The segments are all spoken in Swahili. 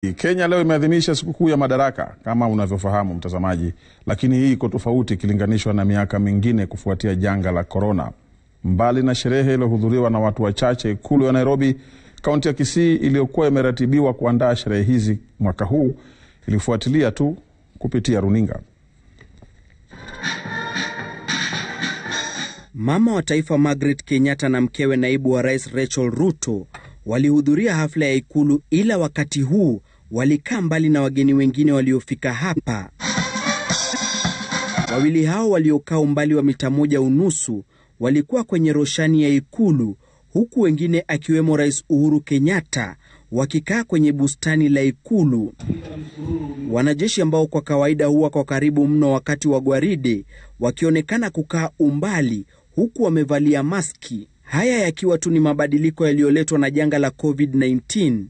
Kenya leo imeadhimisha sikukuu ya Madaraka kama unavyofahamu mtazamaji, lakini hii iko tofauti ikilinganishwa na miaka mingine kufuatia janga la korona. Mbali na sherehe iliyohudhuriwa na watu wachache ikulu ya Nairobi, kaunti ya Kisii iliyokuwa imeratibiwa kuandaa sherehe hizi mwaka huu ilifuatilia tu kupitia runinga. Mama wa taifa Margaret Kenyatta na mkewe naibu wa rais Rachel Ruto walihudhuria hafla ya ikulu, ila wakati huu walikaa mbali na wageni wengine waliofika hapa. Wawili hao waliokaa umbali wa mita moja unusu walikuwa kwenye roshani ya ikulu, huku wengine akiwemo Rais Uhuru Kenyatta wakikaa kwenye bustani la ikulu. Wanajeshi ambao kwa kawaida huwa kwa karibu mno wakati wa gwaride wakionekana kukaa umbali, huku wamevalia maski. Haya yakiwa tu ni mabadiliko yaliyoletwa na janga la COVID-19.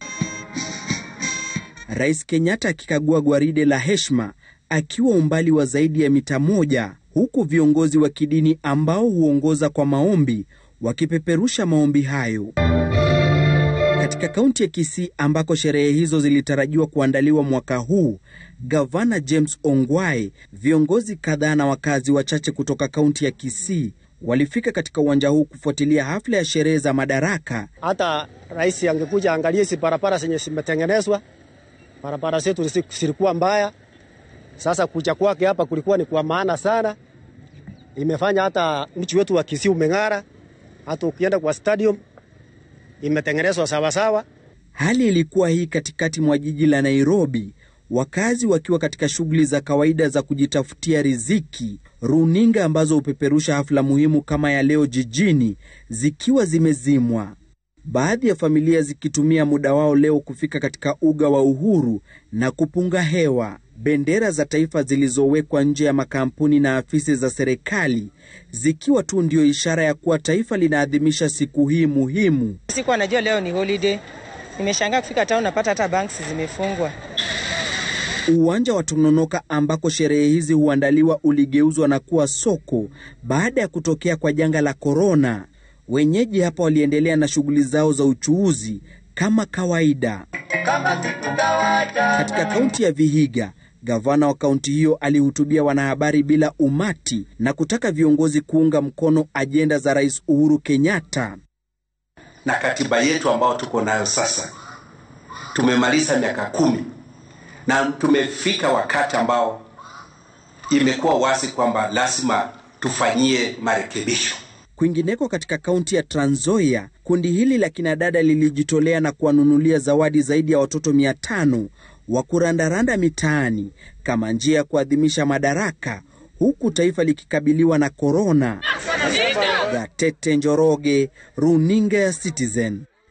Rais Kenyatta akikagua gwaride la heshima akiwa umbali wa zaidi ya mita moja, huku viongozi wa kidini ambao huongoza kwa maombi wakipeperusha maombi hayo. Katika kaunti ya Kisii ambako sherehe hizo zilitarajiwa kuandaliwa mwaka huu, gavana James Ongwae, viongozi kadhaa na wakazi wachache kutoka kaunti ya Kisii walifika katika uwanja huu kufuatilia hafla ya sherehe za Madaraka. Hata rais angekuja angalie hizi barabara zenye zimetengenezwa, barabara zetu zilikuwa mbaya. Sasa kuja kwake hapa kulikuwa ni kwa maana sana, imefanya hata mji wetu wa Kisii umeng'ara. Hata ukienda kwa stadium imetengenezwa sawasawa. Hali ilikuwa hii katikati mwa jiji la Nairobi, wakazi wakiwa katika shughuli za kawaida za kujitafutia riziki, runinga ambazo hupeperusha hafla muhimu kama ya leo jijini zikiwa zimezimwa, baadhi ya familia zikitumia muda wao leo kufika katika uga wa Uhuru na kupunga hewa, bendera za taifa zilizowekwa nje ya makampuni na afisi za serikali zikiwa tu ndio ishara ya kuwa taifa linaadhimisha siku hii muhimu. Sikuwa najua leo ni holiday. Nimeshangaa kufika town napata hata banks zimefungwa. Uwanja wa Tononoka ambako sherehe hizi huandaliwa uligeuzwa na kuwa soko baada ya kutokea kwa janga la korona. Wenyeji hapa waliendelea na shughuli zao za uchuuzi kama kawaida. Katika kaunti ya Vihiga, gavana wa kaunti hiyo alihutubia wanahabari bila umati na kutaka viongozi kuunga mkono ajenda za Rais Uhuru Kenyatta. Na katiba yetu ambayo tuko nayo sasa, tumemaliza miaka kumi na tumefika wakati ambao imekuwa wazi kwamba lazima tufanyie marekebisho. Kwingineko katika kaunti ya Trans Nzoia, kundi hili la kinadada lilijitolea na kuwanunulia zawadi zaidi ya watoto mia tano wa kurandaranda mitaani kama njia ya kuadhimisha Madaraka, huku taifa likikabiliwa na korona. Gatete Njoroge, runinga ya Citizen.